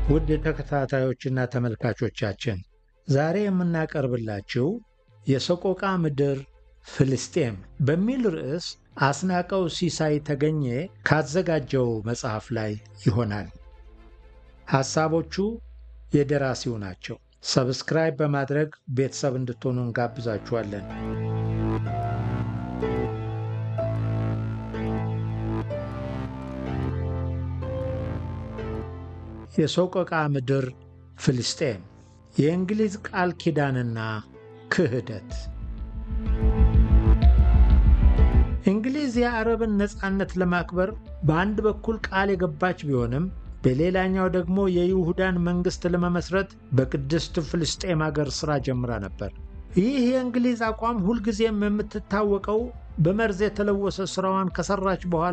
ውድ ተከታታዮችና ተመልካቾቻችን ዛሬ የምናቀርብላችሁ የሰቆቃ ምድር ፍልስጤም በሚል ርዕስ አስናቀው ሲሳይ ተገኘ ካዘጋጀው መጽሐፍ ላይ ይሆናል። ሐሳቦቹ የደራሲው ናቸው። ሰብስክራይብ በማድረግ ቤተሰብ እንድትሆኑ እንጋብዛችኋለን። የሰቆቃ ምድር ፍልስጤም የእንግሊዝ ቃል ኪዳንና ክህደት። እንግሊዝ የአረብን ነፃነት ለማክበር በአንድ በኩል ቃል የገባች ቢሆንም በሌላኛው ደግሞ የይሁዳን መንግሥት ለመመስረት በቅድስት ፍልስጤም አገር ሥራ ጀምራ ነበር። ይህ የእንግሊዝ አቋም ሁልጊዜም የምትታወቀው በመርዝ የተለወሰ ሥራዋን ከሠራች በኋላ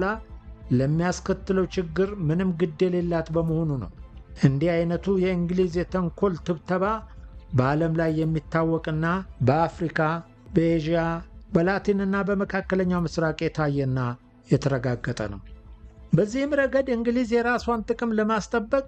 ለሚያስከትለው ችግር ምንም ግድ የሌላት በመሆኑ ነው። እንዲህ አይነቱ የእንግሊዝ የተንኮል ትብተባ በዓለም ላይ የሚታወቅና በአፍሪካ፣ በኤዥያ፣ በላቲንና በመካከለኛው ምስራቅ የታየና የተረጋገጠ ነው። በዚህም ረገድ እንግሊዝ የራሷን ጥቅም ለማስጠበቅ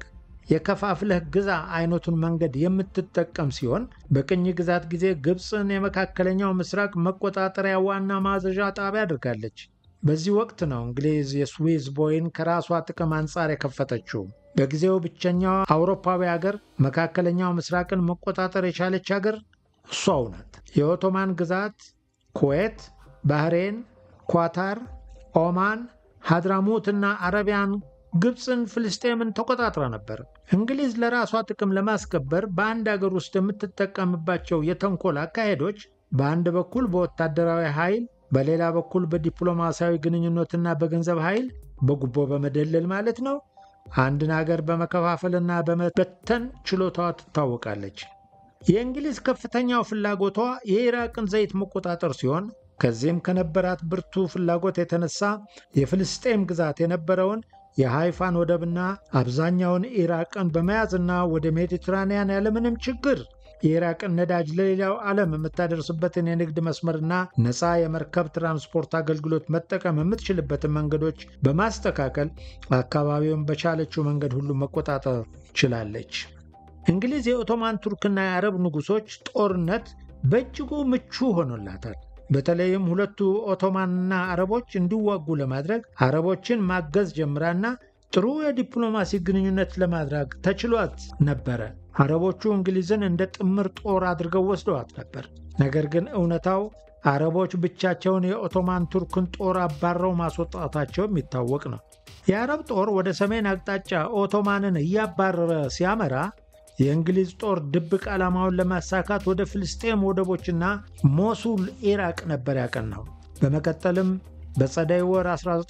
የከፋፍለህ ግዛ አይነቱን መንገድ የምትጠቀም ሲሆን በቅኝ ግዛት ጊዜ ግብፅን የመካከለኛው ምስራቅ መቆጣጠሪያ ዋና ማዘዣ ጣቢያ አድርጋለች። በዚህ ወቅት ነው እንግሊዝ የስዊዝ ቦይን ከራሷ ጥቅም አንጻር የከፈተችው። በጊዜው ብቸኛዋ አውሮፓዊ አገር መካከለኛው ምስራቅን መቆጣጠር የቻለች አገር እሷው ናት። የኦቶማን ግዛት ኩዌት፣ ባህሬን፣ ኳታር፣ ኦማን፣ ሀድራሙት እና አረቢያን ግብፅን፣ ፍልስጤምን ተቆጣጥራ ነበር። እንግሊዝ ለራሷ ጥቅም ለማስከበር በአንድ አገር ውስጥ የምትጠቀምባቸው የተንኮል አካሄዶች በአንድ በኩል በወታደራዊ ኃይል በሌላ በኩል በዲፕሎማሲያዊ ግንኙነትና በገንዘብ ኃይል በጉቦ በመደለል ማለት ነው። አንድን አገር በመከፋፈልና በመበተን ችሎታዋ ትታወቃለች። የእንግሊዝ ከፍተኛው ፍላጎቷ የኢራቅን ዘይት መቆጣጠር ሲሆን ከዚህም ከነበራት ብርቱ ፍላጎት የተነሳ የፍልስጤም ግዛት የነበረውን የሃይፋን ወደብና አብዛኛውን ኢራቅን በመያዝና ወደ ሜዲትራንያን ያለምንም ችግር የኢራቅን ነዳጅ ለሌላው ዓለም የምታደርስበትን የንግድ መስመርና ነፃ የመርከብ ትራንስፖርት አገልግሎት መጠቀም የምትችልበትን መንገዶች በማስተካከል አካባቢውን በቻለችው መንገድ ሁሉ መቆጣጠር ችላለች። እንግሊዝ የኦቶማን ቱርክና የአረብ ንጉሶች ጦርነት በእጅጉ ምቹ ሆኖላታል። በተለይም ሁለቱ ኦቶማንና አረቦች እንዲዋጉ ለማድረግ አረቦችን ማገዝ ጀምራና ጥሩ የዲፕሎማሲ ግንኙነት ለማድረግ ተችሏት ነበረ። አረቦቹ እንግሊዝን እንደ ጥምር ጦር አድርገው ወስደዋት ነበር። ነገር ግን እውነታው አረቦች ብቻቸውን የኦቶማን ቱርክን ጦር አባረው ማስወጣታቸው የሚታወቅ ነው። የአረብ ጦር ወደ ሰሜን አቅጣጫ ኦቶማንን እያባረረ ሲያመራ የእንግሊዝ ጦር ድብቅ ዓላማውን ለማሳካት ወደ ፍልስጤም ወደቦችና ሞሱል ኢራቅ ነበር ያቀናው። በመቀጠልም በጸደይ ወር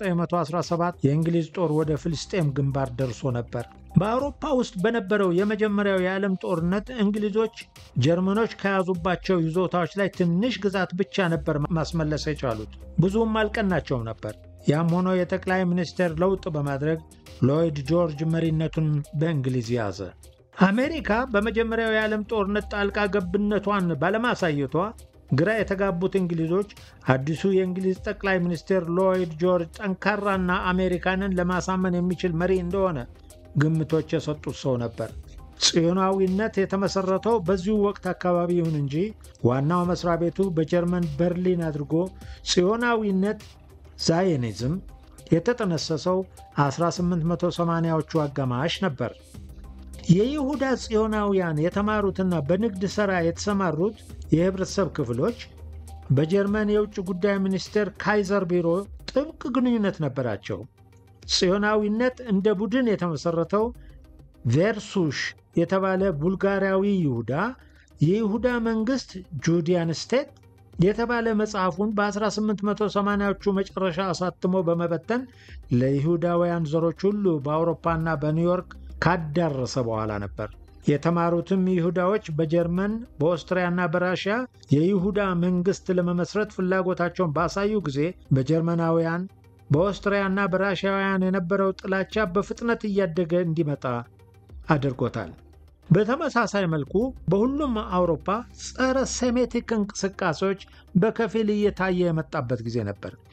1917 የእንግሊዝ ጦር ወደ ፍልስጤም ግንባር ደርሶ ነበር። በአውሮፓ ውስጥ በነበረው የመጀመሪያው የዓለም ጦርነት እንግሊዞች ጀርመኖች ከያዙባቸው ይዞታዎች ላይ ትንሽ ግዛት ብቻ ነበር ማስመለስ የቻሉት። ብዙም አልቀናቸውም ነበር። ያም ሆኖ የጠቅላይ ሚኒስቴር ለውጥ በማድረግ ሎይድ ጆርጅ መሪነቱን በእንግሊዝ ያዘ። አሜሪካ በመጀመሪያው የዓለም ጦርነት ጣልቃ ገብነቷን ባለማሳየቷ ግራ የተጋቡት እንግሊዞች አዲሱ የእንግሊዝ ጠቅላይ ሚኒስትር ሎይድ ጆርጅ ጠንካራና አሜሪካንን ለማሳመን የሚችል መሪ እንደሆነ ግምቶች የሰጡት ሰው ነበር። ጽዮናዊነት የተመሠረተው በዚሁ ወቅት አካባቢ ይሁን እንጂ ዋናው መሥሪያ ቤቱ በጀርመን በርሊን አድርጎ ጽዮናዊነት ዛይኒዝም የተጠነሰሰው 1880ዎቹ አጋማሽ ነበር። የይሁዳ ጽዮናውያን የተማሩትና በንግድ ሥራ የተሰማሩት የህብረተሰብ ክፍሎች በጀርመን የውጭ ጉዳይ ሚኒስቴር ካይዘር ቢሮ ጥብቅ ግንኙነት ነበራቸው። ጽዮናዊነት እንደ ቡድን የተመሠረተው ቬርሱሽ የተባለ ቡልጋሪያዊ ይሁዳ የይሁዳ መንግሥት ጁዲያን ስቴት የተባለ መጽሐፉን በ1880ዎቹ መጨረሻ አሳትሞ በመበተን ለይሁዳውያን ዘሮች ሁሉ በአውሮፓና በኒውዮርክ ካዳረሰ በኋላ ነበር። የተማሩትም ይሁዳዎች በጀርመን በኦስትሪያና በራሽያ የይሁዳ መንግሥት ለመመስረት ፍላጎታቸውን ባሳዩ ጊዜ በጀርመናውያን በኦስትሪያና በራሽያውያን የነበረው ጥላቻ በፍጥነት እያደገ እንዲመጣ አድርጎታል። በተመሳሳይ መልኩ በሁሉም አውሮፓ ጸረ ሴሜቲክ እንቅስቃሴዎች በከፊል እየታየ የመጣበት ጊዜ ነበር።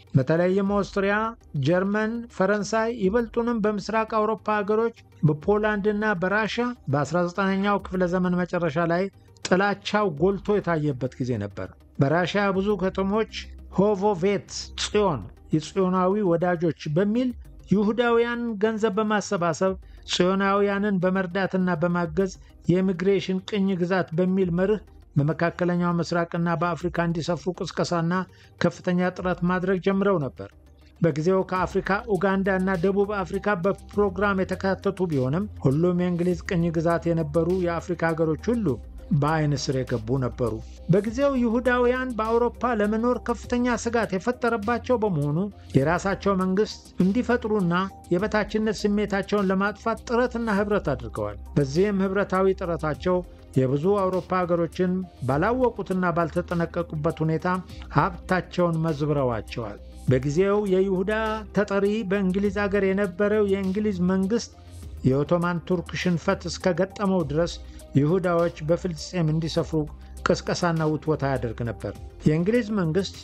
በተለይም ኦስትሪያ፣ ጀርመን፣ ፈረንሳይ ይበልጡንም በምስራቅ አውሮፓ ሀገሮች በፖላንድና በራሻ በ19ኛው ክፍለ ዘመን መጨረሻ ላይ ጥላቻው ጎልቶ የታየበት ጊዜ ነበር። በራሽያ ብዙ ከተሞች ሆቮቬት ጽዮን የጽዮናዊ ወዳጆች በሚል ይሁዳውያን ገንዘብ በማሰባሰብ ጽዮናውያንን በመርዳትና በማገዝ የኢሚግሬሽን ቅኝ ግዛት በሚል መርህ በመካከለኛው ምስራቅና በአፍሪካ እንዲሰፍሩ ቅስቀሳና ከፍተኛ ጥረት ማድረግ ጀምረው ነበር። በጊዜው ከአፍሪካ ኡጋንዳ እና ደቡብ አፍሪካ በፕሮግራም የተካተቱ ቢሆንም ሁሉም የእንግሊዝ ቅኝ ግዛት የነበሩ የአፍሪካ ሀገሮች ሁሉ በአይን ስር የገቡ ነበሩ። በጊዜው ይሁዳውያን በአውሮፓ ለመኖር ከፍተኛ ስጋት የፈጠረባቸው በመሆኑ የራሳቸው መንግስት እንዲፈጥሩና የበታችነት ስሜታቸውን ለማጥፋት ጥረትና ህብረት አድርገዋል። በዚህም ህብረታዊ ጥረታቸው የብዙ አውሮፓ ሀገሮችን ባላወቁትና ባልተጠነቀቁበት ሁኔታ ሀብታቸውን መዝብረዋቸዋል። በጊዜው የይሁዳ ተጠሪ በእንግሊዝ አገር የነበረው የእንግሊዝ መንግስት የኦቶማን ቱርክ ሽንፈት እስከገጠመው ድረስ ይሁዳዎች በፍልስጤም እንዲሰፍሩ ቅስቀሳና ውትወታ ያደርግ ነበር። የእንግሊዝ መንግስት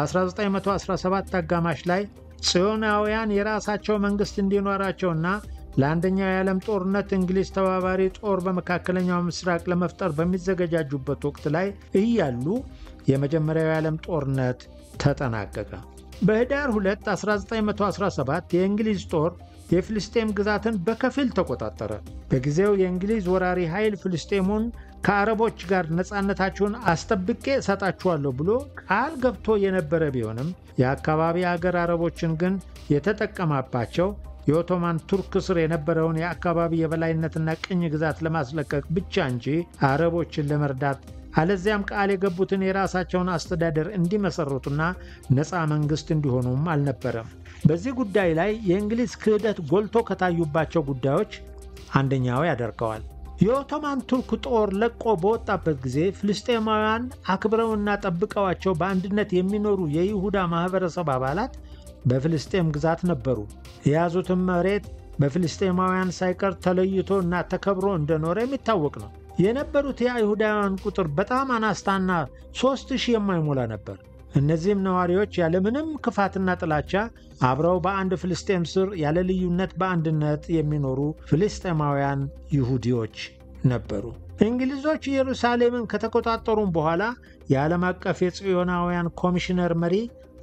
በ1917 አጋማሽ ላይ ጽዮናውያን የራሳቸው መንግስት እንዲኖራቸውና ለአንደኛው የዓለም ጦርነት እንግሊዝ ተባባሪ ጦር በመካከለኛው ምስራቅ ለመፍጠር በሚዘገጃጁበት ወቅት ላይ እያሉ የመጀመሪያው የዓለም ጦርነት ተጠናቀቀ። በህዳር 2 1917 የእንግሊዝ ጦር የፍልስጤም ግዛትን በከፊል ተቆጣጠረ። በጊዜው የእንግሊዝ ወራሪ ኃይል ፍልስጤሙን ከአረቦች ጋር ነፃነታችሁን አስጠብቄ እሰጣችኋለሁ ብሎ ቃል ገብቶ የነበረ ቢሆንም የአካባቢ አገር አረቦችን ግን የተጠቀማባቸው የኦቶማን ቱርክ ስር የነበረውን የአካባቢ የበላይነትና ቅኝ ግዛት ለማስለቀቅ ብቻ እንጂ አረቦችን ለመርዳት አለዚያም ቃል የገቡትን የራሳቸውን አስተዳደር እንዲመሰርቱና ነፃ መንግስት እንዲሆኑም አልነበረም። በዚህ ጉዳይ ላይ የእንግሊዝ ክህደት ጎልቶ ከታዩባቸው ጉዳዮች አንደኛው ያደርገዋል። የኦቶማን ቱርክ ጦር ለቆ በወጣበት ጊዜ ፍልስጤማውያን አክብረውና ጠብቀዋቸው በአንድነት የሚኖሩ የይሁዳ ማኅበረሰብ አባላት በፍልስጤም ግዛት ነበሩ። የያዙትን መሬት በፍልስጤማውያን ሳይቀር ተለይቶ እና ተከብሮ እንደኖረ የሚታወቅ ነው። የነበሩት የአይሁዳውያን ቁጥር በጣም አናስታና ሦስት ሺህ የማይሞላ ነበር። እነዚህም ነዋሪዎች ያለምንም ክፋትና ጥላቻ አብረው በአንድ ፍልስጤም ስር ያለ ልዩነት በአንድነት የሚኖሩ ፍልስጤማውያን ይሁዲዎች ነበሩ። እንግሊዞች ኢየሩሳሌምን ከተቆጣጠሩም በኋላ የዓለም አቀፍ የጽዮናውያን ኮሚሽነር መሪ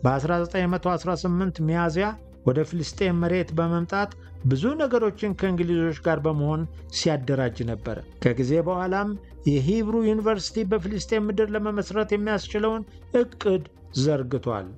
በ1918 ሚያዝያ ወደ ፍልስጤም መሬት በመምጣት ብዙ ነገሮችን ከእንግሊዞች ጋር በመሆን ሲያደራጅ ነበር። ከጊዜ በኋላም የሂብሩ ዩኒቨርሲቲ በፍልስጤም ምድር ለመመስረት የሚያስችለውን እቅድ ዘርግቷል።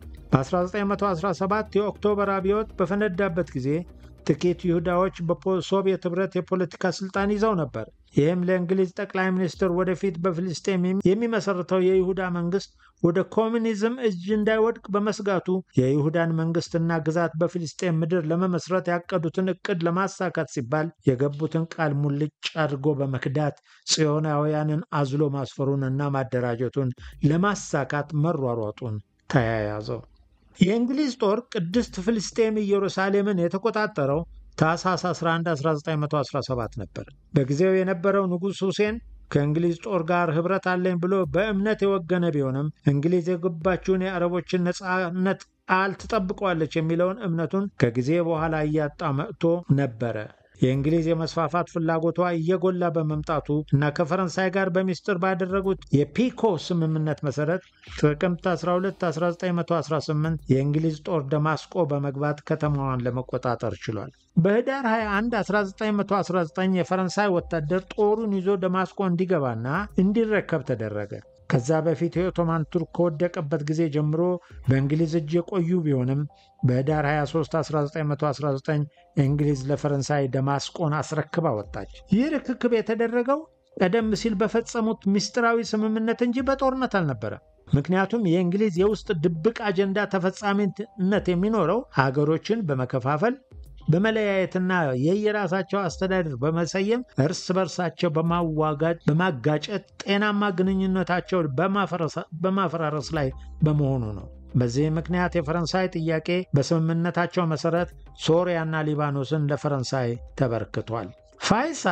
በ1917 የኦክቶበር አብዮት በፈነዳበት ጊዜ ጥቂት ይሁዳዎች በሶቪየት ኅብረት የፖለቲካ ሥልጣን ይዘው ነበር። ይህም ለእንግሊዝ ጠቅላይ ሚኒስትር ወደፊት በፍልስጤም የሚመሠረተው የይሁዳ መንግሥት ወደ ኮሚኒዝም እጅ እንዳይወድቅ በመስጋቱ የይሁዳን መንግሥትና ግዛት በፍልስጤም ምድር ለመመስረት ያቀዱትን ዕቅድ ለማሳካት ሲባል የገቡትን ቃል ሙልጭ አድርጎ በመክዳት ጽዮናውያንን አዝሎ ማስፈሩንና ማደራጀቱን ለማሳካት መሯሯጡን ተያያዘው። የእንግሊዝ ጦር ቅድስት ፍልስጤም ኢየሩሳሌምን የተቆጣጠረው ታኅሳስ 11 1917 ነበር። በጊዜው የነበረው ንጉሥ ሁሴን ከእንግሊዝ ጦር ጋር ኅብረት አለኝ ብሎ በእምነት የወገነ ቢሆንም እንግሊዝ የገባችውን የአረቦችን ነፃነት ቃል ትጠብቀዋለች የሚለውን እምነቱን ከጊዜ በኋላ እያጣ መጥቶ ነበረ። የእንግሊዝ የመስፋፋት ፍላጎቷ እየጎላ በመምጣቱ እና ከፈረንሳይ ጋር በሚስጥር ባደረጉት የፒኮ ስምምነት መሰረት ጥቅምት 12 1918 የእንግሊዝ ጦር ደማስቆ በመግባት ከተማዋን ለመቆጣጠር ችሏል። በህዳር 21 1919 የፈረንሳይ ወታደር ጦሩን ይዞ ደማስቆ እንዲገባና እንዲረከብ ተደረገ። ከዛ በፊት የኦቶማን ቱርክ ከወደቀበት ጊዜ ጀምሮ በእንግሊዝ እጅ የቆዩ ቢሆንም በህዳር 23 1919 እንግሊዝ ለፈረንሳይ ደማስቆን አስረክባ ወጣች። ይህ ርክክብ የተደረገው ቀደም ሲል በፈጸሙት ምስጢራዊ ስምምነት እንጂ በጦርነት አልነበረም። ምክንያቱም የእንግሊዝ የውስጥ ድብቅ አጀንዳ ተፈጻሚነት የሚኖረው ሀገሮችን በመከፋፈል በመለያየትና የየራሳቸው አስተዳደር በመሰየም እርስ በርሳቸው በማዋጋት በማጋጨት ጤናማ ግንኙነታቸውን በማፈራረስ ላይ በመሆኑ ነው። በዚህ ምክንያት የፈረንሳይ ጥያቄ በስምምነታቸው መሰረት ሶሪያና ሊባኖስን ለፈረንሳይ ተበርክቷል። ፋይሳል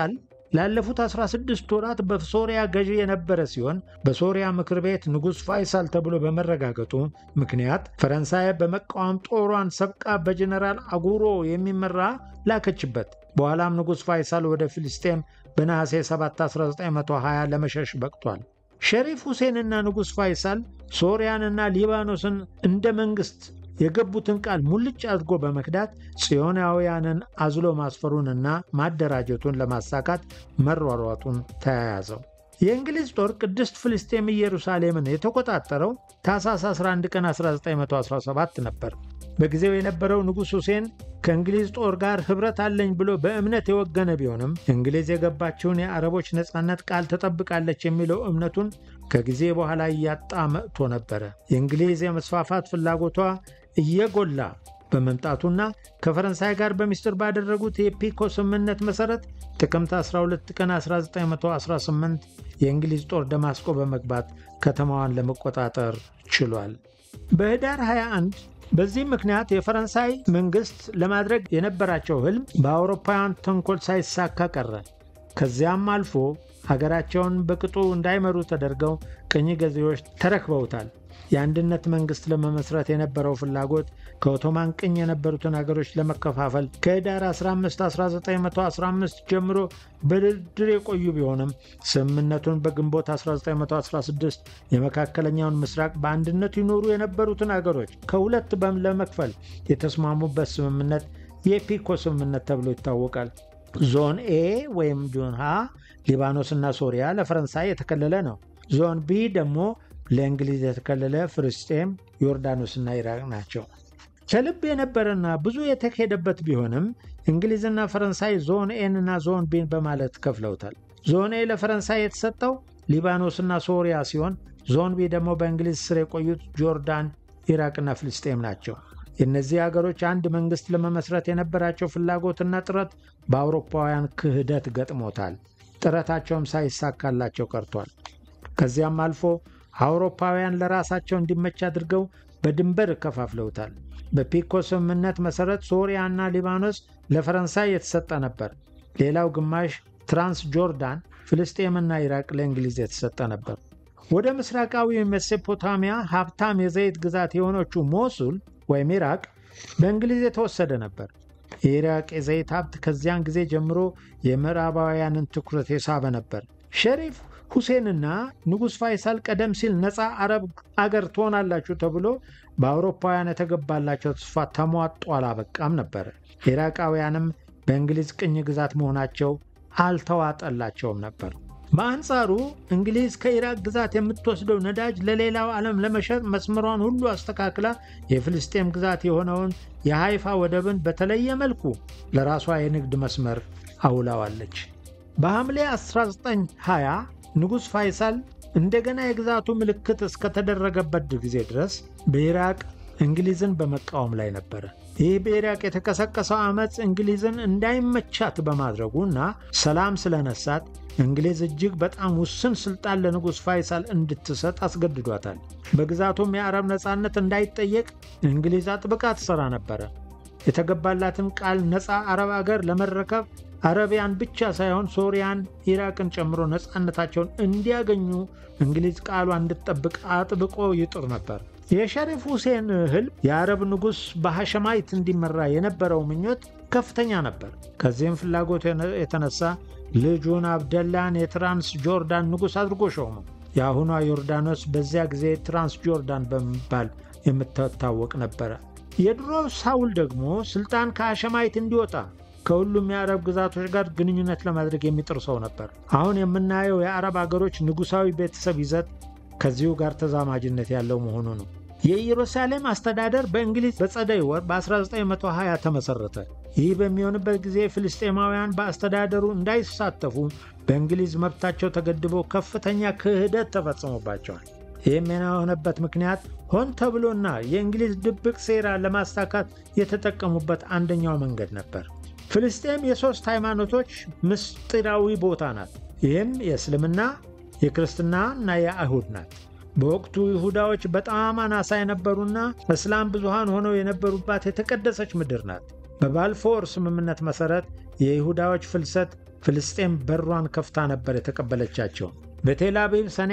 ላለፉት 16 ወራት በሶሪያ ገዢ የነበረ ሲሆን በሶሪያ ምክር ቤት ንጉሥ ፋይሳል ተብሎ በመረጋገጡ ምክንያት ፈረንሳይ በመቃወም ጦሯን ሰብቃ በጀነራል አጉሮ የሚመራ ላከችበት። በኋላም ንጉሥ ፋይሳል ወደ ፊልስጤም በነሐሴ 7 1920 ለመሸሽ በቅቷል። ሸሪፍ ሁሴንና ንጉሥ ፋይሳል ሶሪያንና ሊባኖስን እንደ መንግሥት የገቡትን ቃል ሙልጭ አድርጎ በመክዳት ጽዮናውያንን አዝሎ ማስፈሩንና ማደራጀቱን ለማሳካት መሯሯጡን ተያያዘው። የእንግሊዝ ጦር ቅድስት ፍልስጤም ኢየሩሳሌምን የተቆጣጠረው ታኅሳስ 11 ቀን 1917 ነበር። በጊዜው የነበረው ንጉሥ ሁሴን ከእንግሊዝ ጦር ጋር ኅብረት አለኝ ብሎ በእምነት የወገነ ቢሆንም እንግሊዝ የገባችውን የአረቦች ነፃነት ቃል ትጠብቃለች የሚለው እምነቱን ከጊዜ በኋላ እያጣ መጥቶ ነበረ። የእንግሊዝ የመስፋፋት ፍላጎቷ እየጎላ በመምጣቱና ከፈረንሳይ ጋር በሚስጥር ባደረጉት የፒኮ ስምምነት መሠረት ጥቅምት 12 ቀን 1918 የእንግሊዝ ጦር ደማስቆ በመግባት ከተማዋን ለመቆጣጠር ችሏል። በኅዳር 21 በዚህ ምክንያት የፈረንሳይ መንግሥት ለማድረግ የነበራቸው ሕልም በአውሮፓውያን ተንኮል ሳይሳካ ቀረ። ከዚያም አልፎ ሀገራቸውን በቅጡ እንዳይመሩ ተደርገው ቅኝ ገዢዎች ተረክበውታል። የአንድነት መንግሥት ለመመስረት የነበረው ፍላጎት ከኦቶማን ቅኝ የነበሩትን አገሮች ለመከፋፈል ከኅዳር 15 1915 ጀምሮ በድርድር የቆዩ ቢሆንም ስምምነቱን በግንቦት 1916 የመካከለኛውን ምስራቅ በአንድነት ይኖሩ የነበሩትን አገሮች ከሁለት ለመክፈል የተስማሙበት ስምምነት የፒኮ ስምምነት ተብሎ ይታወቃል። ዞን ኤ ወይም ዞን ሀ ሊባኖስና ሶሪያ ለፈረንሳይ የተከለለ ነው። ዞን ቢ ደግሞ ለእንግሊዝ የተከለለ ፍልስጤም፣ ዮርዳኖስና ኢራቅ ናቸው። ከልብ የነበረና ብዙ የተካሄደበት ቢሆንም እንግሊዝና ፈረንሳይ ዞን ኤን እና ዞን ቢን በማለት ከፍለውታል። ዞን ኤ ለፈረንሳይ የተሰጠው ሊባኖስና ሶሪያ ሲሆን ዞን ቢ ደግሞ በእንግሊዝ ስር የቆዩት ጆርዳን፣ ኢራቅና ፍልስጤም ናቸው። የእነዚህ አገሮች አንድ መንግሥት ለመመስረት የነበራቸው ፍላጎትና ጥረት በአውሮፓውያን ክህደት ገጥሞታል። ጥረታቸውም ሳይሳካላቸው ቀርቷል። ከዚያም አልፎ አውሮፓውያን ለራሳቸው እንዲመች አድርገው በድንበር ከፋፍለውታል። በፒኮ ስምምነት መሠረት ሶሪያና ሊባኖስ ለፈረንሳይ የተሰጠ ነበር። ሌላው ግማሽ ትራንስ ጆርዳን፣ ፍልስጤምና ኢራቅ ለእንግሊዝ የተሰጠ ነበር። ወደ ምስራቃዊ ሜሶፖታሚያ ሀብታም የዘይት ግዛት የሆነችው ሞሱል ወይም ኢራቅ በእንግሊዝ የተወሰደ ነበር። የኢራቅ የዘይት ሀብት ከዚያን ጊዜ ጀምሮ የምዕራባውያንን ትኩረት የሳበ ነበር። ሸሪፍ ሁሴንና ንጉሥ ፋይሳል ቀደም ሲል ነፃ አረብ አገር ትሆናላችሁ ተብሎ በአውሮፓውያን የተገባላቸው ተስፋ ተሟጦ አላበቃም ነበር። ኢራቃውያንም በእንግሊዝ ቅኝ ግዛት መሆናቸው አልተዋጠላቸውም ነበር። በአንጻሩ እንግሊዝ ከኢራቅ ግዛት የምትወስደው ነዳጅ ለሌላው ዓለም ለመሸጥ መስመሯን ሁሉ አስተካክላ የፍልስጤም ግዛት የሆነውን የሃይፋ ወደብን በተለየ መልኩ ለራሷ የንግድ መስመር አውላዋለች። በሐምሌ 1920 ንጉሥ ፋይሳል እንደገና የግዛቱ ምልክት እስከተደረገበት ጊዜ ድረስ በኢራቅ እንግሊዝን በመቃወም ላይ ነበረ። ይህ በኢራቅ የተቀሰቀሰው ዓመፅ እንግሊዝን እንዳይመቻት በማድረጉ እና ሰላም ስለነሳት እንግሊዝ እጅግ በጣም ውስን ስልጣን ለንጉሥ ፋይሳል እንድትሰጥ አስገድዷታል። በግዛቱም የአረብ ነፃነት እንዳይጠየቅ እንግሊዝ አጥብቃ ትሠራ ነበረ። የተገባላትን ቃል ነፃ አረብ አገር ለመረከብ አረቢያን ብቻ ሳይሆን ሶሪያን፣ ኢራቅን ጨምሮ ነፃነታቸውን እንዲያገኙ እንግሊዝ ቃሏ እንድትጠብቅ አጥብቆ ይጥር ነበር። የሸሪፍ ሁሴን ህልም የአረብ ንጉሥ በሐሸማይት እንዲመራ የነበረው ምኞት ከፍተኛ ነበር። ከዚህም ፍላጎት የተነሳ ልጁን አብደላን የትራንስ ጆርዳን ንጉሥ አድርጎ ሾሙ። የአሁኗ ዮርዳኖስ በዚያ ጊዜ ትራንስ ጆርዳን በመባል የምትታወቅ ነበረ። የድሮ ሳውል ደግሞ ስልጣን ከሐሸማይት እንዲወጣ ከሁሉም የአረብ ግዛቶች ጋር ግንኙነት ለማድረግ የሚጥር ሰው ነበር። አሁን የምናየው የአረብ አገሮች ንጉሣዊ ቤተሰብ ይዘት ከዚሁ ጋር ተዛማጅነት ያለው መሆኑ ነው። የኢየሩሳሌም አስተዳደር በእንግሊዝ በጸደይ ወር በ1920 ተመሠረተ። ይህ በሚሆንበት ጊዜ ፍልስጤማውያን በአስተዳደሩ እንዳይሳተፉ በእንግሊዝ መብታቸው ተገድቦ ከፍተኛ ክህደት ተፈጽሞባቸዋል። ይህም የሆነበት ምክንያት ሆን ተብሎና የእንግሊዝ ድብቅ ሴራ ለማሳካት የተጠቀሙበት አንደኛው መንገድ ነበር። ፍልስጤም የሦስት ሃይማኖቶች ምስጢራዊ ቦታ ናት። ይህም የእስልምና የክርስትና እና የአይሁድ ናት። በወቅቱ ይሁዳዎች በጣም አናሳ የነበሩና እስላም ብዙሃን ሆነው የነበሩባት የተቀደሰች ምድር ናት። በባልፎር ስምምነት መሠረት የይሁዳዎች ፍልሰት ፍልስጤም በሯን ከፍታ ነበር የተቀበለቻቸው። በቴል አቪቭ ሰኔ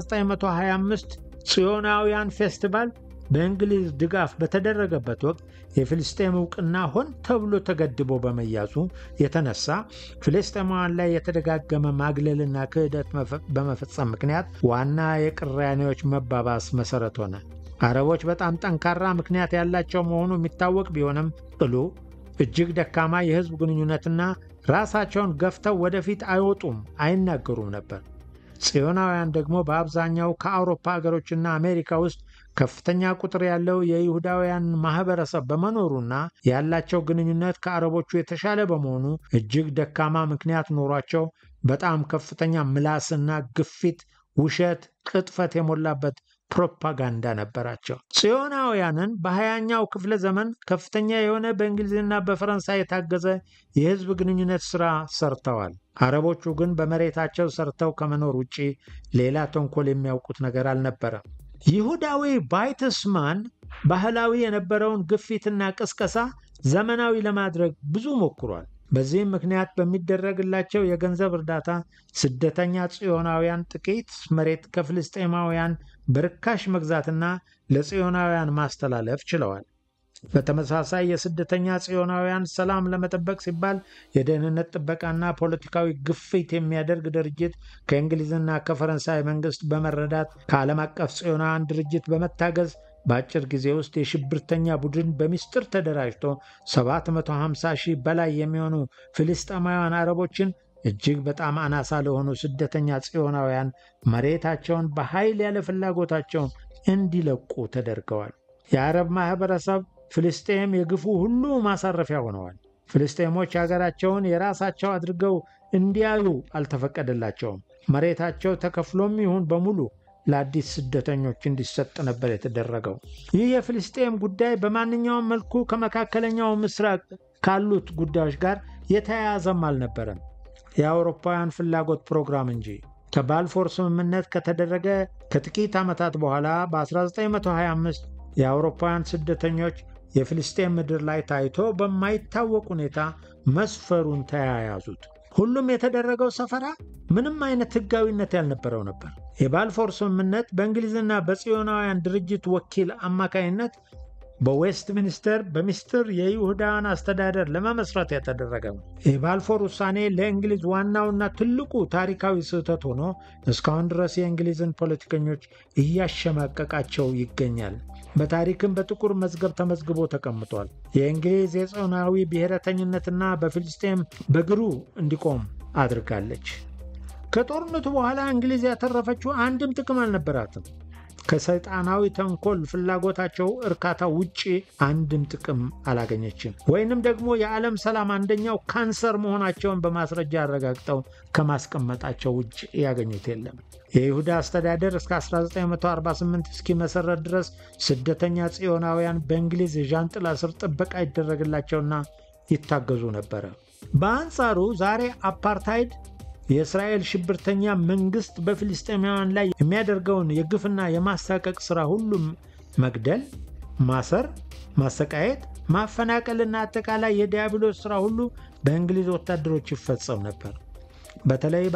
1925 ጽዮናውያን ፌስቲቫል በእንግሊዝ ድጋፍ በተደረገበት ወቅት የፍልስጤም እውቅና ሆን ተብሎ ተገድቦ በመያዙ የተነሳ ፍልስጤማውያን ላይ የተደጋገመ ማግለልና ክህደት በመፈጸም ምክንያት ዋና የቅራኔዎች መባባስ መሠረት ሆነ። አረቦች በጣም ጠንካራ ምክንያት ያላቸው መሆኑ የሚታወቅ ቢሆንም ቅሉ እጅግ ደካማ የሕዝብ ግንኙነትና ራሳቸውን ገፍተው ወደፊት አይወጡም፣ አይናገሩም ነበር። ጽዮናውያን ደግሞ በአብዛኛው ከአውሮፓ አገሮችና አሜሪካ ውስጥ ከፍተኛ ቁጥር ያለው የይሁዳውያን ማኅበረሰብ በመኖሩና ያላቸው ግንኙነት ከአረቦቹ የተሻለ በመሆኑ እጅግ ደካማ ምክንያት ኖሯቸው በጣም ከፍተኛ ምላስና ግፊት፣ ውሸት፣ ቅጥፈት የሞላበት ፕሮፓጋንዳ ነበራቸው። ጽዮናውያንን በሀያኛው ክፍለ ዘመን ከፍተኛ የሆነ በእንግሊዝና በፈረንሳይ የታገዘ የሕዝብ ግንኙነት ሥራ ሰርተዋል። አረቦቹ ግን በመሬታቸው ሰርተው ከመኖር ውጪ ሌላ ተንኮል የሚያውቁት ነገር አልነበረም። ይሁዳዊ ባይትስማን ባህላዊ የነበረውን ግፊትና ቅስቀሳ ዘመናዊ ለማድረግ ብዙ ሞክሯል። በዚህም ምክንያት በሚደረግላቸው የገንዘብ እርዳታ ስደተኛ ጽዮናውያን ጥቂት መሬት ከፍልስጤማውያን በርካሽ መግዛትና ለጽዮናውያን ማስተላለፍ ችለዋል። በተመሳሳይ የስደተኛ ጽዮናውያን ሰላም ለመጠበቅ ሲባል የደህንነት ጥበቃና ፖለቲካዊ ግፊት የሚያደርግ ድርጅት ከእንግሊዝና ከፈረንሳይ መንግስት በመረዳት ከዓለም አቀፍ ጽዮናውያን ድርጅት በመታገዝ በአጭር ጊዜ ውስጥ የሽብርተኛ ቡድን በሚስጥር ተደራጅቶ 750 ሺህ በላይ የሚሆኑ ፍልስጤማውያን አረቦችን እጅግ በጣም አናሳ ለሆኑ ስደተኛ ጽዮናውያን መሬታቸውን በኃይል ያለ ፍላጎታቸውን እንዲለቁ ተደርገዋል። የአረብ ማኅበረሰብ ፍልስጤም የግፉ ሁሉ ማሳረፊያ ሆነዋል። ፍልስጤሞች አገራቸውን የራሳቸው አድርገው እንዲያዩ አልተፈቀደላቸውም። መሬታቸው ተከፍሎም ይሁን በሙሉ ለአዲስ ስደተኞች እንዲሰጥ ነበር የተደረገው። ይህ የፍልስጤም ጉዳይ በማንኛውም መልኩ ከመካከለኛው ምስራቅ ካሉት ጉዳዮች ጋር የተያያዘም አልነበረም፣ የአውሮፓውያን ፍላጎት ፕሮግራም እንጂ። ከባልፎር ስምምነት ከተደረገ ከጥቂት ዓመታት በኋላ በ1925 የአውሮፓውያን ስደተኞች የፍልስጤም ምድር ላይ ታይቶ በማይታወቅ ሁኔታ መስፈሩን ተያያዙት። ሁሉም የተደረገው ሰፈራ ምንም አይነት ሕጋዊነት ያልነበረው ነበር። የባልፎር ስምምነት በእንግሊዝና በጽዮናውያን ድርጅት ወኪል አማካይነት በዌስት ሚኒስተር በሚስጥር የይሁዳን አስተዳደር ለመመስረት የተደረገ ነው። የባልፎር ውሳኔ ለእንግሊዝ ዋናውና ትልቁ ታሪካዊ ስህተት ሆኖ እስካሁን ድረስ የእንግሊዝን ፖለቲከኞች እያሸማቀቃቸው ይገኛል። በታሪክም በጥቁር መዝገብ ተመዝግቦ ተቀምጧል። የእንግሊዝ የጽዮናዊ ብሔረተኝነትና በፊልስጤም በግሩ እንዲቆም አድርጋለች። ከጦርነቱ በኋላ እንግሊዝ ያተረፈችው አንድም ጥቅም አልነበራትም። ከሰይጣናዊ ተንኮል ፍላጎታቸው እርካታ ውጪ አንድም ጥቅም አላገኘችም። ወይንም ደግሞ የዓለም ሰላም አንደኛው ካንሰር መሆናቸውን በማስረጃ አረጋግጠው ከማስቀመጣቸው ውጭ ያገኙት የለም። የይሁዳ አስተዳደር እስከ 1948 እስኪመሰረት ድረስ ስደተኛ ጽዮናውያን በእንግሊዝ የዣንጥላ ስር ጥበቃ ይደረግላቸውና ይታገዙ ነበረ። በአንጻሩ ዛሬ አፓርታይድ የእስራኤል ሽብርተኛ መንግስት በፊልስጤማውያን ላይ የሚያደርገውን የግፍና የማሳቀቅ ሥራ ሁሉም መግደል፣ ማሰር፣ ማሰቃየት፣ ማፈናቀልና አጠቃላይ የዲያብሎስ ሥራ ሁሉ በእንግሊዝ ወታደሮች ይፈጸም ነበር። በተለይ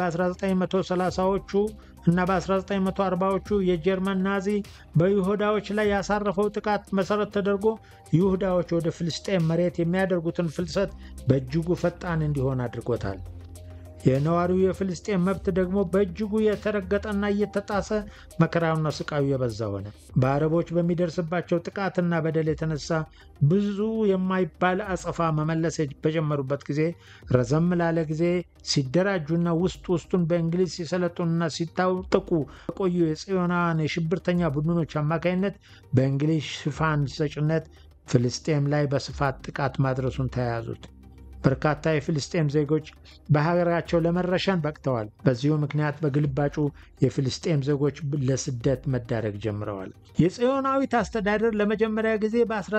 በ1930ዎቹ እና በ1940ዎቹ የጀርመን ናዚ በይሁዳዎች ላይ ያሳረፈው ጥቃት መሠረት ተደርጎ ይሁዳዎች ወደ ፍልስጤም መሬት የሚያደርጉትን ፍልሰት በእጅጉ ፈጣን እንዲሆን አድርጎታል። የነዋሪው የፍልስጤም መብት ደግሞ በእጅጉ የተረገጠና እየተጣሰ መከራውና ስቃዩ የበዛ ሆነ። በአረቦች በሚደርስባቸው ጥቃትና በደል የተነሳ ብዙ የማይባል አጸፋ መመለስ በጀመሩበት ጊዜ ረዘም ላለ ጊዜ ሲደራጁና ውስጥ ውስጡን በእንግሊዝ ሲሰለጡንና ሲታጠቁ የቆዩ የጽዮናውያን የሽብርተኛ ቡድኖች አማካኝነት በእንግሊዝ ሽፋን ሰጭነት ፍልስጤም ላይ በስፋት ጥቃት ማድረሱን ተያያዙት። በርካታ የፍልስጤም ዜጎች በሀገራቸው ለመረሸን በቅተዋል። በዚሁ ምክንያት በግልባጩ የፍልስጤም ዜጎች ለስደት መዳረግ ጀምረዋል። የጽዮናዊት አስተዳደር ለመጀመሪያ ጊዜ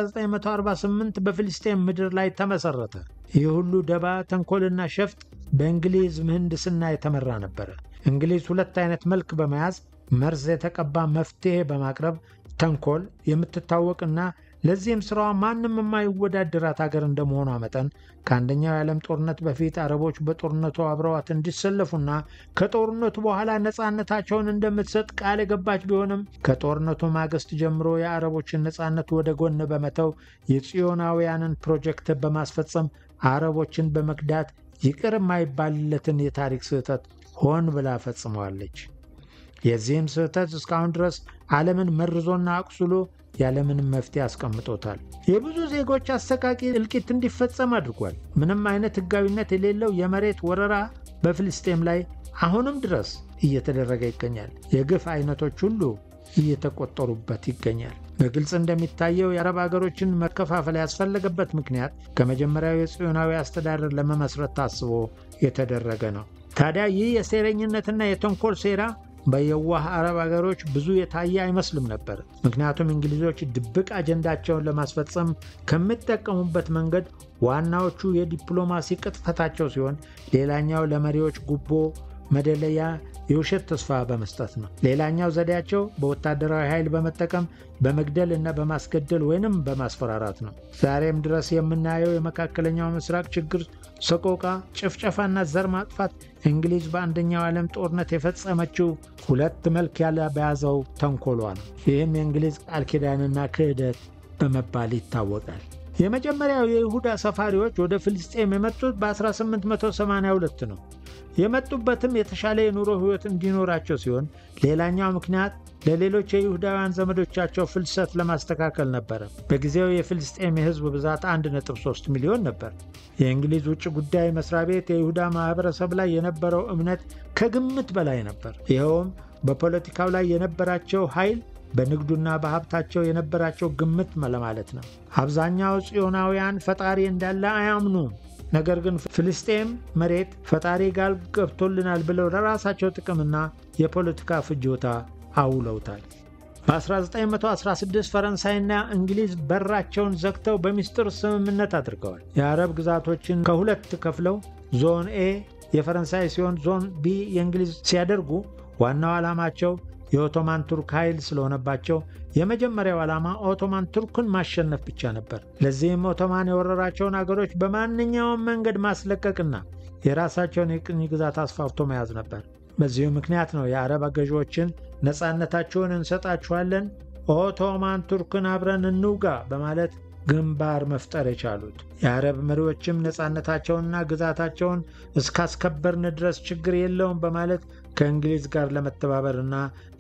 በ1948 በፍልስጤም ምድር ላይ ተመሰረተ። ይህ ሁሉ ደባ፣ ተንኮልና ሸፍጥ በእንግሊዝ ምህንድስና የተመራ ነበረ። እንግሊዝ ሁለት አይነት መልክ በመያዝ መርዝ የተቀባ መፍትሔ በማቅረብ ተንኮል የምትታወቅና ለዚህም ስራዋ ማንም የማይወዳደራት ሀገር እንደመሆኗ መጠን ከአንደኛው የዓለም ጦርነት በፊት አረቦች በጦርነቱ አብረዋት እንዲሰለፉና ከጦርነቱ በኋላ ነፃነታቸውን እንደምትሰጥ ቃል የገባች ቢሆንም ከጦርነቱ ማግስት ጀምሮ የአረቦችን ነፃነት ወደ ጎን በመተው የጽዮናውያንን ፕሮጀክት በማስፈጸም አረቦችን በመክዳት ይቅር የማይባልለትን የታሪክ ስህተት ሆን ብላ ፈጽመዋለች። የዚህም ስህተት እስካሁን ድረስ ዓለምን መርዞና አቁስሎ ያለምንም መፍትሄ አስቀምጦታል። የብዙ ዜጎች አሰቃቂ እልቂት እንዲፈጸም አድርጓል። ምንም አይነት ሕጋዊነት የሌለው የመሬት ወረራ በፍልስጤም ላይ አሁንም ድረስ እየተደረገ ይገኛል። የግፍ አይነቶች ሁሉ እየተቆጠሩበት ይገኛል። በግልጽ እንደሚታየው የአረብ አገሮችን መከፋፈል ያስፈለገበት ምክንያት ከመጀመሪያው የጽዮናዊ አስተዳደር ለመመስረት ታስቦ የተደረገ ነው። ታዲያ ይህ የሴረኝነትና የተንኮል ሴራ በየዋህ አረብ አገሮች ብዙ የታየ አይመስልም ነበር። ምክንያቱም እንግሊዞች ድብቅ አጀንዳቸውን ለማስፈጸም ከሚጠቀሙበት መንገድ ዋናዎቹ የዲፕሎማሲ ቅጥፈታቸው ሲሆን፣ ሌላኛው ለመሪዎች ጉቦ መደለያ የውሸት ተስፋ በመስጠት ነው። ሌላኛው ዘዴያቸው በወታደራዊ ኃይል በመጠቀም በመግደል እና በማስገደል ወይንም በማስፈራራት ነው። ዛሬም ድረስ የምናየው የመካከለኛው ምስራቅ ችግር፣ ሰቆቃ፣ ጭፍጨፋና ዘር ማጥፋት እንግሊዝ በአንደኛው ዓለም ጦርነት የፈጸመችው ሁለት መልክ ያለ በያዘው ተንኮሏ ነው። ይህም የእንግሊዝ ቃል ኪዳንና ክህደት በመባል ይታወቃል። የመጀመሪያው የይሁዳ ሰፋሪዎች ወደ ፍልስጤም የመጡት በ1882 ነው። የመጡበትም የተሻለ የኑሮ ሕይወት እንዲኖራቸው ሲሆን ሌላኛው ምክንያት ለሌሎች የይሁዳውያን ዘመዶቻቸው ፍልሰት ለማስተካከል ነበረ። በጊዜው የፍልስጤም የሕዝብ ብዛት 1.3 ሚሊዮን ነበር። የእንግሊዝ ውጭ ጉዳይ መስሪያ ቤት የይሁዳ ማኅበረሰብ ላይ የነበረው እምነት ከግምት በላይ ነበር። ይኸውም በፖለቲካው ላይ የነበራቸው ኃይል በንግዱና በሀብታቸው የነበራቸው ግምት ለማለት ነው። አብዛኛው ጽዮናውያን ፈጣሪ እንዳለ አያምኑም። ነገር ግን ፍልስጤም መሬት ፈጣሪ ጋር ገብቶልናል ብለው ለራሳቸው ጥቅምና የፖለቲካ ፍጆታ አውለውታል። በ1916 ፈረንሳይና እንግሊዝ በራቸውን ዘግተው በሚስጥር ስምምነት አድርገዋል። የአረብ ግዛቶችን ከሁለት ከፍለው ዞን ኤ የፈረንሳይ ሲሆን ዞን ቢ የእንግሊዝ ሲያደርጉ ዋናው ዓላማቸው የኦቶማን ቱርክ ኃይል ስለሆነባቸው የመጀመሪያው ዓላማ ኦቶማን ቱርክን ማሸነፍ ብቻ ነበር። ለዚህም ኦቶማን የወረራቸውን አገሮች በማንኛውም መንገድ ማስለቀቅና የራሳቸውን የቅኝ ግዛት አስፋፍቶ መያዝ ነበር። በዚሁ ምክንያት ነው የአረብ ገዢዎችን ነፃነታችሁን እንሰጣችኋለን፣ ኦቶማን ቱርክን አብረን እንውጋ በማለት ግንባር መፍጠር የቻሉት። የአረብ መሪዎችም ነፃነታቸውንና ግዛታቸውን እስካስከበርን ድረስ ችግር የለውም በማለት ከእንግሊዝ ጋር ለመተባበርና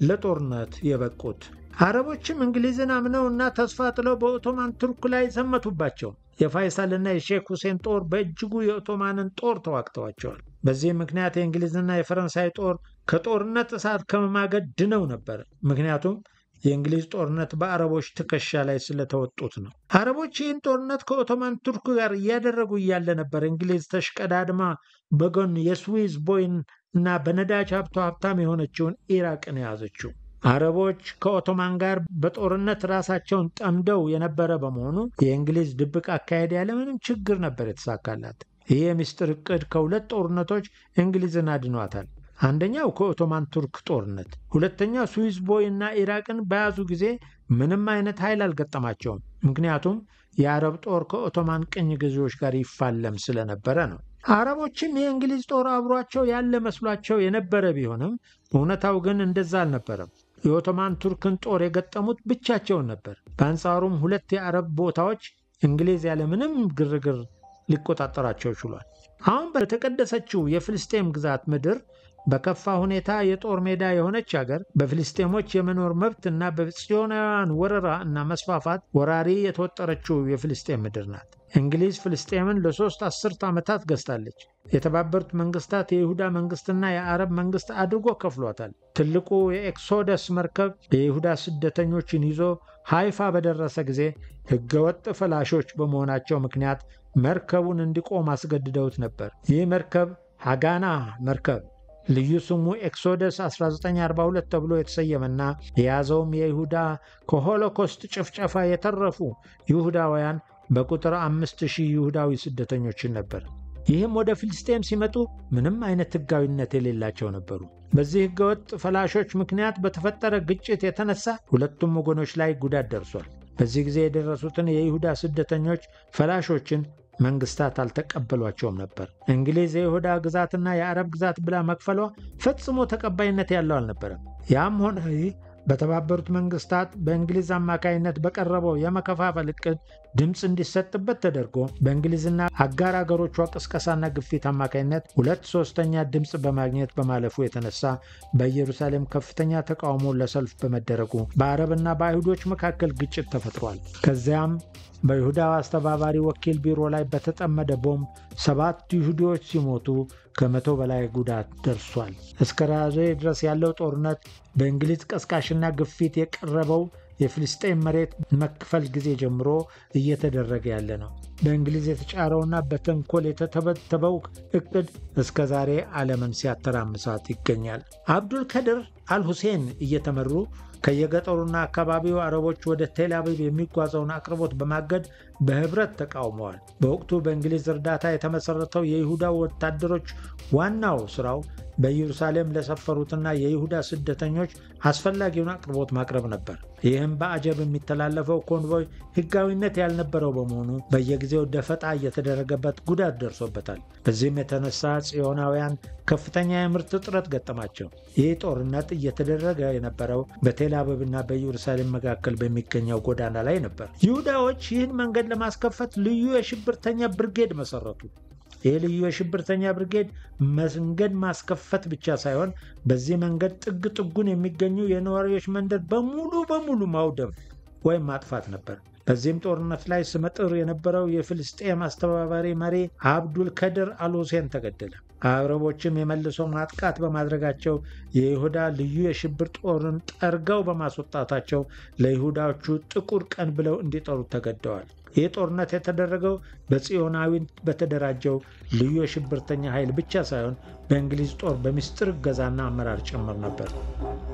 ለጦርነት የበቁት። አረቦችም እንግሊዝን አምነው እና ተስፋ ጥለው በኦቶማን ቱርክ ላይ ዘመቱባቸው። የፋይሳልና የሼክ ሁሴን ጦር በእጅጉ የኦቶማንን ጦር ተዋግተዋቸዋል። በዚህ ምክንያት የእንግሊዝና የፈረንሳይ ጦር ከጦርነት እሳት ከመማገድ ድነው ነበር። ምክንያቱም የእንግሊዝ ጦርነት በአረቦች ትከሻ ላይ ስለተወጡት ነው። አረቦች ይህን ጦርነት ከኦቶማን ቱርክ ጋር እያደረጉ እያለ ነበር እንግሊዝ ተሽቀዳድማ በጎን የስዊዝ ቦይን እና በነዳጅ ሀብቷ ሀብታም የሆነችውን ኢራቅን የያዘችው። አረቦች ከኦቶማን ጋር በጦርነት ራሳቸውን ጠምደው የነበረ በመሆኑ የእንግሊዝ ድብቅ አካሄድ ያለምንም ችግር ነበር የተሳካላት። ይህ የምስጢር ዕቅድ ከሁለት ጦርነቶች እንግሊዝን አድኗታል። አንደኛው ከኦቶማን ቱርክ ጦርነት፣ ሁለተኛው ስዊዝ ቦይ እና ኢራቅን በያዙ ጊዜ ምንም አይነት ኃይል አልገጠማቸውም። ምክንያቱም የአረብ ጦር ከኦቶማን ቅኝ ገዢዎች ጋር ይፋለም ስለነበረ ነው። አረቦችም የእንግሊዝ ጦር አብሯቸው ያለ መስሏቸው የነበረ ቢሆንም እውነታው ግን እንደዛ አልነበረም። የኦቶማን ቱርክን ጦር የገጠሙት ብቻቸውን ነበር። በአንጻሩም ሁለት የአረብ ቦታዎች እንግሊዝ ያለምንም ግርግር ሊቆጣጠራቸው ችሏል። አሁን በተቀደሰችው የፍልስጤም ግዛት ምድር በከፋ ሁኔታ የጦር ሜዳ የሆነች ሀገር በፍልስጤሞች የመኖር መብት እና በጽዮናውያን ወረራ እና መስፋፋት ወራሪ የተወጠረችው የፍልስጤም ምድር ናት። እንግሊዝ ፍልስጤምን ለሶስት አስርት ዓመታት ገዝታለች። የተባበሩት መንግስታት የይሁዳ መንግስትና የአረብ መንግስት አድርጎ ከፍሏታል። ትልቁ የኤክሶደስ መርከብ የይሁዳ ስደተኞችን ይዞ ሃይፋ በደረሰ ጊዜ ህገወጥ ፈላሾች በመሆናቸው ምክንያት መርከቡን እንዲቆም አስገድደውት ነበር። ይህ መርከብ ሃጋና መርከብ ልዩ ስሙ ኤክሶደስ 1942 ተብሎ የተሰየመና የያዘውም የይሁዳ ከሆሎኮስት ጭፍጨፋ የተረፉ ይሁዳውያን በቁጥር አምስት ሺህ ይሁዳዊ ስደተኞችን ነበር። ይህም ወደ ፍልስጤም ሲመጡ ምንም አይነት ህጋዊነት የሌላቸው ነበሩ። በዚህ ህገወጥ ፈላሾች ምክንያት በተፈጠረ ግጭት የተነሳ ሁለቱም ወገኖች ላይ ጉዳት ደርሷል። በዚህ ጊዜ የደረሱትን የይሁዳ ስደተኞች ፈላሾችን መንግስታት አልተቀበሏቸውም ነበር። እንግሊዝ የይሁዳ ግዛትና የአረብ ግዛት ብላ መክፈሏ ፈጽሞ ተቀባይነት ያለው አልነበረም። ያም ሆነ ይህ በተባበሩት መንግስታት በእንግሊዝ አማካይነት በቀረበው የመከፋፈል እቅድ ድምፅ እንዲሰጥበት ተደርጎ በእንግሊዝና አጋር አገሮቿ ቅስቀሳና ግፊት አማካይነት ሁለት ሶስተኛ ድምፅ በማግኘት በማለፉ የተነሳ በኢየሩሳሌም ከፍተኛ ተቃውሞ ለሰልፍ በመደረጉ በአረብና በአይሁዶች መካከል ግጭት ተፈጥሯል። ከዚያም በይሁዳው አስተባባሪ ወኪል ቢሮ ላይ በተጠመደ ቦምብ ሰባት ይሁዲዎች ሲሞቱ ከመቶ በላይ ጉዳት ደርሷል። እስከ ራዞ ድረስ ያለው ጦርነት በእንግሊዝ ቀስቃሽና ግፊት የቀረበው የፍልስጤም መሬት መክፈል ጊዜ ጀምሮ እየተደረገ ያለ ነው። በእንግሊዝ የተጫረውና በተንኮል የተተበተበው እቅድ እስከ ዛሬ ዓለምን ሲያተራምሳት ይገኛል። አብዱል ከድር አልሁሴን እየተመሩ ከየገጠሩና አካባቢው አረቦች ወደ ቴል አቪቭ የሚጓዘውን አቅርቦት በማገድ በህብረት ተቃውመዋል። በወቅቱ በእንግሊዝ እርዳታ የተመሠረተው የይሁዳ ወታደሮች ዋናው ሥራው በኢየሩሳሌም ለሰፈሩትና የይሁዳ ስደተኞች አስፈላጊውን አቅርቦት ማቅረብ ነበር። ይህም በአጀብ የሚተላለፈው ኮንቮይ ሕጋዊነት ያልነበረው በመሆኑ በየጊዜው ደፈጣ እየተደረገበት ጉዳት ደርሶበታል። በዚህም የተነሳ ጽዮናውያን ከፍተኛ የምርት እጥረት ገጠማቸው። ይህ ጦርነት እየተደረገ የነበረው በቴል አቪቭና በኢየሩሳሌም መካከል በሚገኘው ጎዳና ላይ ነበር። ይሁዳዎች ይህን መንገድ ለማስከፈት ልዩ የሽብርተኛ ብርጌድ መሰረቱ። ይህ ልዩ የሽብርተኛ ብርጌድ መንገድ ማስከፈት ብቻ ሳይሆን በዚህ መንገድ ጥግ ጥጉን የሚገኙ የነዋሪዎች መንደር በሙሉ በሙሉ ማውደም ወይም ማጥፋት ነበር። በዚህም ጦርነት ላይ ስመጥር የነበረው የፍልስጤም አስተባባሪ መሪ አብዱል ከድር አልሁሴን ተገደለ። አረቦችም የመልሶ ማጥቃት በማድረጋቸው የይሁዳ ልዩ የሽብር ጦርን ጠርገው በማስወጣታቸው ለይሁዳዎቹ ጥቁር ቀን ብለው እንዲጠሩት ተገደዋል። ይህ ጦርነት የተደረገው በጽዮናዊ በተደራጀው ልዩ የሽብርተኛ ኃይል ብቻ ሳይሆን በእንግሊዝ ጦር በምስጢር እገዛና አመራር ጭምር ነበር።